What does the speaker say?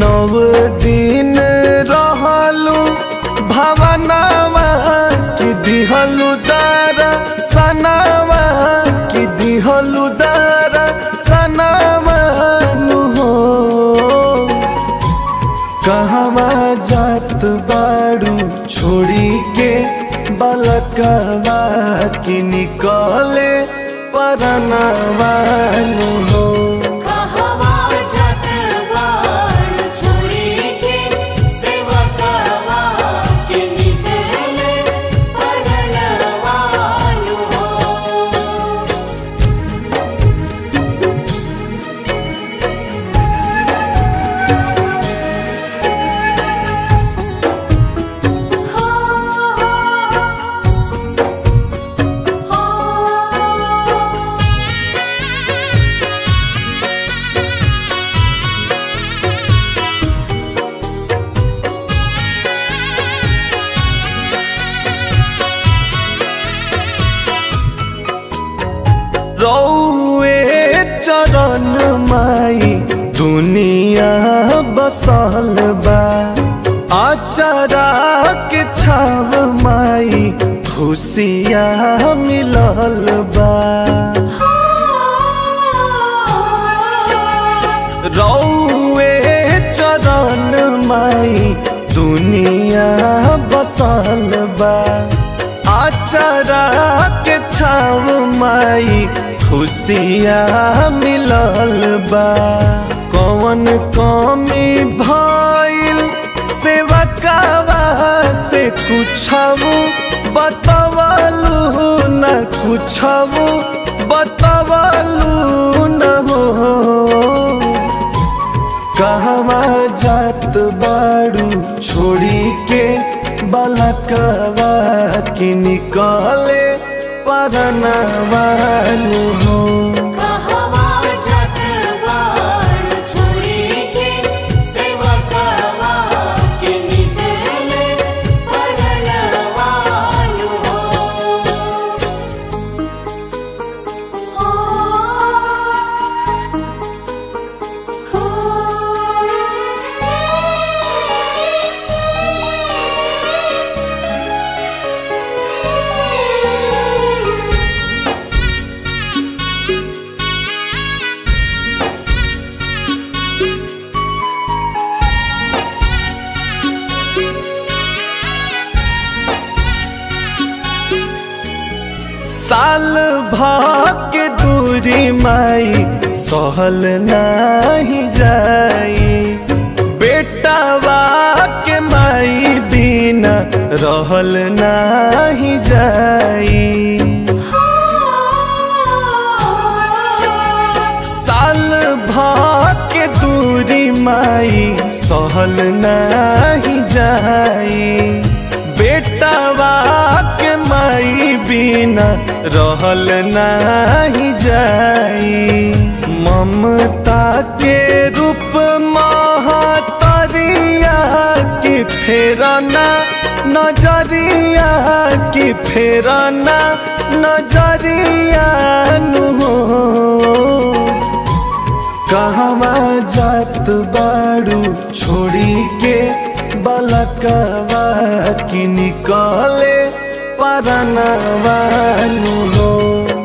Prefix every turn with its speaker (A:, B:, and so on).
A: नव दिन रहलू भवनावा कि दिहलू दारा सनावा कि दिहलू दारा सनावा नु हो कहवा जात बाड़ू छोड़ी के बलकवा कि निकले परनवा नु हो
B: कहवा जात बाण छोड़ी के सेवकवा के निकले परनवानु हो
A: रौए चरण माई दुनिया बसल बा अचरा के छाव माई खुशिया मिलल बा रौए चरण माई दुनिया बसल बा आचरा के छाव माई खुशिया मिलल बा कौन कमी भइल सेवकावा से कुछबू बतवलू न कुछबू बतवलू न हो कहवा जात बाड़ू छोड़ी के बलकवा कि निकले परनवा नु हो
B: कहवा जात बाण छोड़ी के सेवकवा के निकले परनवानु हो
A: साल के दूरी माई सहल नाही जाई बेटावा के माई बिना रहल नाही जाई साल के दूरी माई सहल नाही जाई बेटावा के माई बिना रहल नाही जाई ममता के रूप महतरिया की फेरना नजरिया की फेरना नजरिया नु हो कहवा जात बाड़ू छोड़ी के बलकवा कि निकले परनवा नु हो